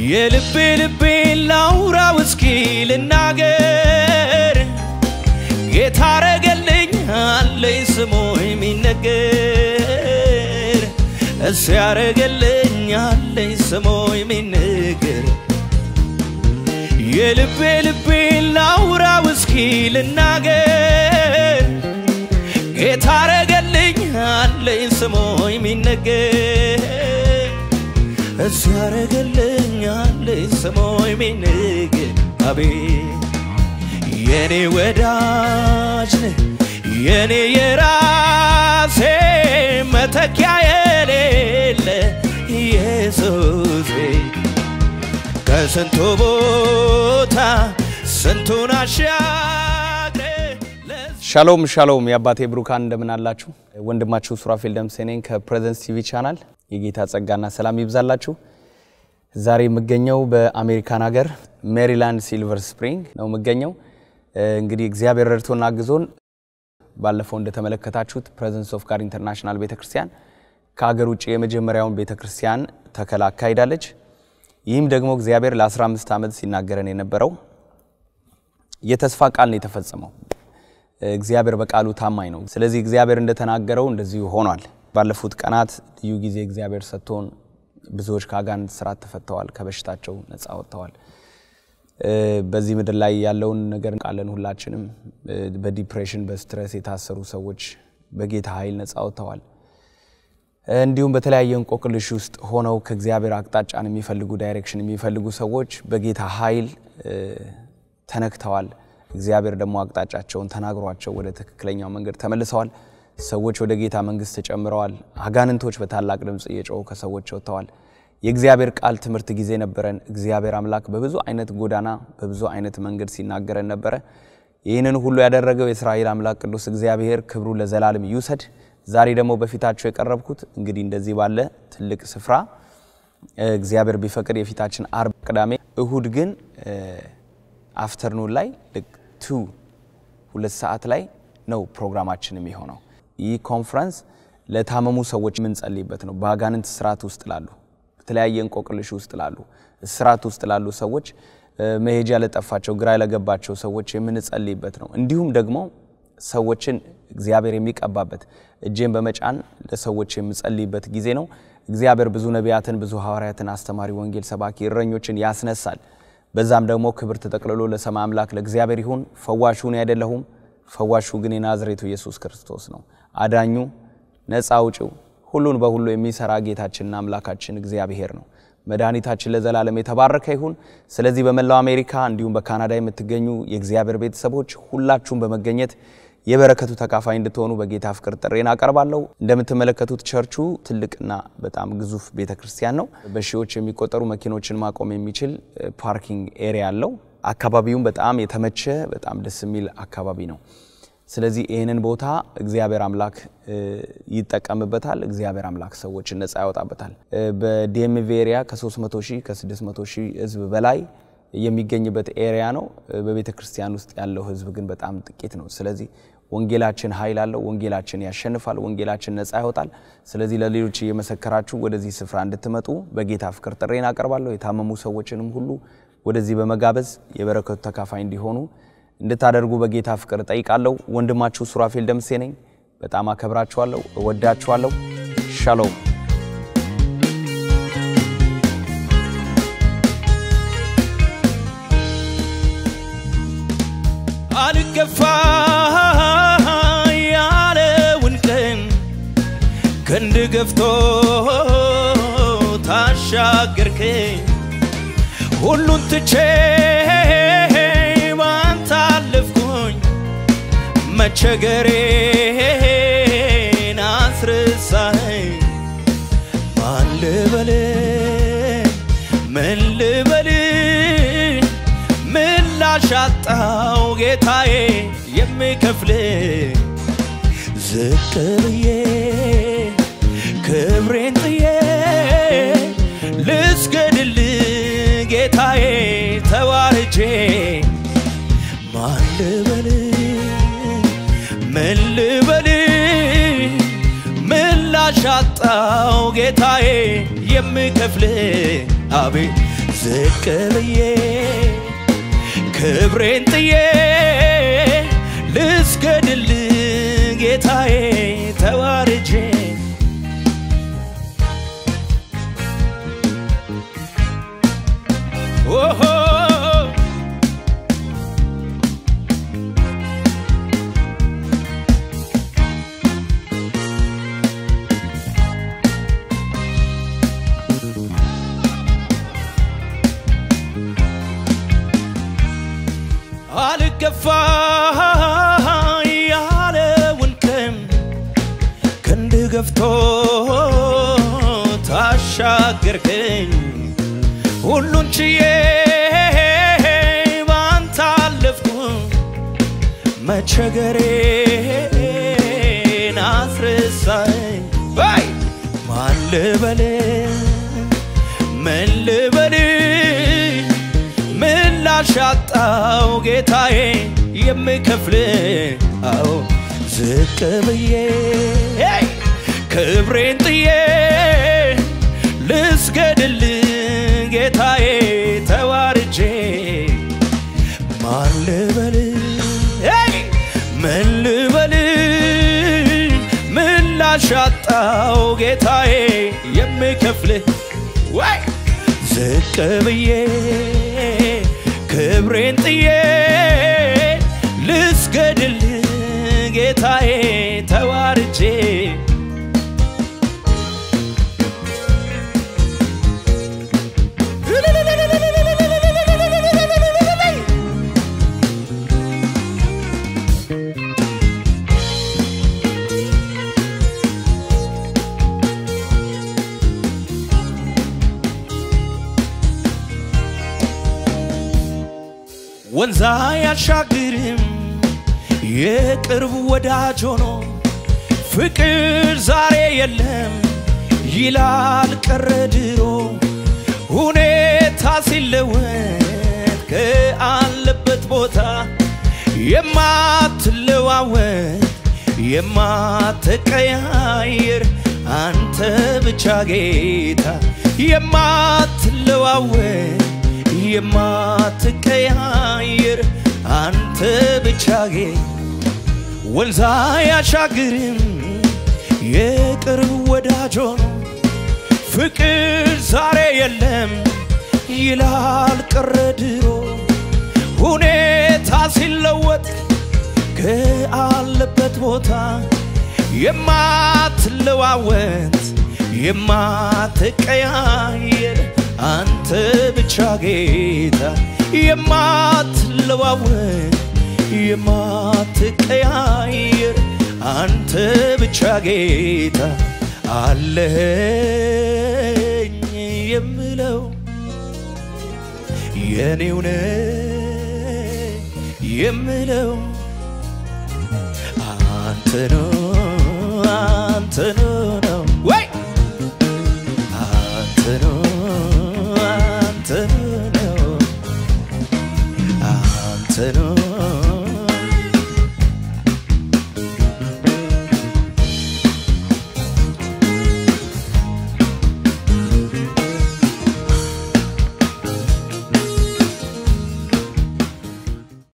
የልቤ ልቤ ላውራው እስኪ ልናገር ጌታ አረገልኝ አለኝ ስሙ የሚነገር እሱ ያረገልኝ አለኝ ስሙ የሚነገር የልቤ ልቤ ላውራው እስኪ ልናገር ጌታ አረገልኝ አለኝ ስሙ የሚነገር እሱ ያረገልኝ አለኝ ስሙ የሚነገር አቤት የኔ ወዳጅ ነህ የኔ የራሴ መተኪያ የሌለ ኢየሱሴ ከስንቱ ቦታ ስንቱን አሻግረ ሻሎም ሻሎም የአባቴ ብሩካን እንደምን አላችሁ? ወንድማችሁ ሱራፌል ደምሴ ነኝ ከፕሬዘንስ ቲቪ ቻናል። የጌታ ጸጋና ሰላም ይብዛላችሁ። ዛሬ የምገኘው በአሜሪካን ሀገር ሜሪላንድ ሲልቨር ስፕሪንግ ነው የምገኘው። እንግዲህ እግዚአብሔር ረድቶና አግዞን ባለፈው እንደተመለከታችሁት ፕሬዘንስ ኦፍ ጋድ ኢንተርናሽናል ቤተክርስቲያን ከሀገር ውጭ የመጀመሪያውን ቤተክርስቲያን ተከላ አካሂዳለች። ይህም ደግሞ እግዚአብሔር ለ15 ዓመት ሲናገረን የነበረው የተስፋ ቃል ነው የተፈጸመው። እግዚአብሔር በቃሉ ታማኝ ነው። ስለዚህ እግዚአብሔር እንደተናገረው እንደዚሁ ሆኗል። ባለፉት ቀናት ልዩ ጊዜ እግዚአብሔር ሰጥቶን ብዙዎች ከአጋንንት ስራት ተፈተዋል፣ ከበሽታቸው ነፃ ወጥተዋል። በዚህ ምድር ላይ ያለውን ነገር ቃለን ሁላችንም በዲፕሬሽን በስትረስ የታሰሩ ሰዎች በጌታ ኃይል ነፃ ወጥተዋል። እንዲሁም በተለያየ እንቆቅልሽ ውስጥ ሆነው ከእግዚአብሔር አቅጣጫን የሚፈልጉ ዳይሬክሽን የሚፈልጉ ሰዎች በጌታ ኃይል ተነክተዋል። እግዚአብሔር ደግሞ አቅጣጫቸውን ተናግሯቸው ወደ ትክክለኛው መንገድ ተመልሰዋል። ሰዎች ወደ ጌታ መንግስት ተጨምረዋል። አጋንንቶች በታላቅ ድምፅ እየጮሁ ከሰዎች ወጥተዋል። የእግዚአብሔር ቃል ትምህርት ጊዜ ነበረን። እግዚአብሔር አምላክ በብዙ አይነት ጎዳና በብዙ አይነት መንገድ ሲናገረን ነበረ። ይህንን ሁሉ ያደረገው የእስራኤል አምላክ ቅዱስ እግዚአብሔር ክብሩ ለዘላለም ይውሰድ። ዛሬ ደግሞ በፊታችሁ የቀረብኩት እንግዲህ እንደዚህ ባለ ትልቅ ስፍራ እግዚአብሔር ቢፈቅድ የፊታችን አርብ፣ ቅዳሜ፣ እሁድ ግን አፍተርኑን ላይ ልክ ቱ ሁለት ሰዓት ላይ ነው ፕሮግራማችን የሚሆነው። ይህ ኮንፈረንስ ለታመሙ ሰዎች የምንጸልይበት ነው። በአጋንንት ስርዓት ውስጥ ላሉ፣ በተለያየ እንቆቅልሽ ውስጥ ላሉ፣ ስርዓት ውስጥ ላሉ ሰዎች፣ መሄጃ ለጠፋቸው፣ ግራ ለገባቸው ሰዎች የምንጸልይበት ነው። እንዲሁም ደግሞ ሰዎችን እግዚአብሔር የሚቀባበት እጄን በመጫን ለሰዎች የምጸልይበት ጊዜ ነው። እግዚአብሔር ብዙ ነቢያትን፣ ብዙ ሐዋርያትን፣ አስተማሪ፣ ወንጌል ሰባኪ እረኞችን ያስነሳል። በዛም ደግሞ ክብር ተጠቅልሎ ለሰማይ አምላክ ለእግዚአብሔር ይሁን። ፈዋሹ እኔ አይደለሁም፣ ፈዋሹ ግን የናዝሬቱ ኢየሱስ ክርስቶስ ነው። አዳኙ፣ ነፃ አውጪው፣ ሁሉን በሁሉ የሚሰራ ጌታችንና አምላካችን እግዚአብሔር ነው። መድኃኒታችን ለዘላለም የተባረከ ይሁን። ስለዚህ በመላው አሜሪካ እንዲሁም በካናዳ የምትገኙ የእግዚአብሔር ቤተሰቦች ሁላችሁም በመገኘት የበረከቱ ተካፋይ እንድትሆኑ በጌታ ፍቅር ጥሬን አቀርባለሁ። እንደምትመለከቱት ቸርቹ ትልቅና በጣም ግዙፍ ቤተ ክርስቲያን ነው። በሺዎች የሚቆጠሩ መኪኖችን ማቆም የሚችል ፓርኪንግ ኤሪያ አለው። አካባቢውም በጣም የተመቸ በጣም ደስ የሚል አካባቢ ነው። ስለዚህ ይህንን ቦታ እግዚአብሔር አምላክ ይጠቀምበታል። እግዚአብሔር አምላክ ሰዎችን ነፃ ያወጣበታል። በዲኤምቪ ኤሪያ ከ300 ሺህ ከ600 ሺህ ህዝብ በላይ የሚገኝበት ኤሪያ ነው። በቤተ ክርስቲያን ውስጥ ያለው ህዝብ ግን በጣም ጥቂት ነው። ስለዚህ ወንጌላችን ኃይል አለው። ወንጌላችን ያሸንፋል። ወንጌላችን ነፃ ያወጣል። ስለዚህ ለሌሎች እየመሰከራችሁ ወደዚህ ስፍራ እንድትመጡ በጌታ ፍቅር ጥሬን አቀርባለሁ። የታመሙ ሰዎችንም ሁሉ ወደዚህ በመጋበዝ የበረከቱ ተካፋይ እንዲሆኑ እንድታደርጉ በጌታ ፍቅር እጠይቃለሁ። ወንድማችሁ ሱራፌል ደምሴ ነኝ። በጣም አከብራችኋለሁ፣ እወዳችኋለሁ። ሻሎም አልገፋ ያለውን ቀን ክንድ ገፍቶ ታሻገርከኝ ሁሉን ትቼ ባንተ አለፍኩኝ መቸገሬን አስረሳኸኝ ማን ልበል ምን ልበል ምላሽ አጣው ጌታዬ የምከፍል ዝቅ ብዬ ክብሬን ጥዬ ልስገድል ጌታዬ ተዋርጄ ማን ልበል ምን ልበል ምላሽ አጣው ጌታዬ የምከፍል አቤት ዝቅ ብዬ ክብሬን ጥዬ ልስገድል ጌታዬ ተዋርጄ ኦሆ አልገፋ ያለውን ከም ክንድ ገፍቶ ታሻገርከኝ ሁሉን ችዬ ባንተ አለፍኩ መቸገሬን አስረሳኝ ባይ ማን ልበል ምን ልበል ምላሽ አጣው ጌታዬ የምከፍል አው ዝቅ ብዬ ሄይ! ክብሬን ጥዬ ልስገድል ጌታዬ ተዋርጄ ማን ልበል ሄይ! ምን ልበል ምላሽ አጣው ጌታዬ የምከፍል ወይ ዝቅ ብዬ ክብሬን ጥዬ ልስገድል ጌታዬ ተዋርጄ ወንዛ ያሻግርም የቅርብ ወዳጅ ሆኖ ፍቅር ዛሬ የለም ይላል ቀረ ድሮ ሁኔታ ሲለወጥ ከአለበት ቦታ የማትለዋወጥ የማትቀያየር አንተ ብቻ ጌታ የማትለዋወጥ የማትቀያየር አንተ ብቻ ጌታ ወንዛ ያሻግርም የቅርብ ወዳጅ ሆኖ ፍቅር ዛሬ የለም ይላል ቀረ ድሮ ሁኔታ ሲለወጥ ከአለበት ቦታ የማትለዋወጥ የማትቀያየር አንተ ብቻ ጌታ የማትለዋወጥ የማትቀያየር አንተ ብቻ ጌታ አለኝ የምለው የኔው ነህ የምለው አንተ ነው አንተ ነው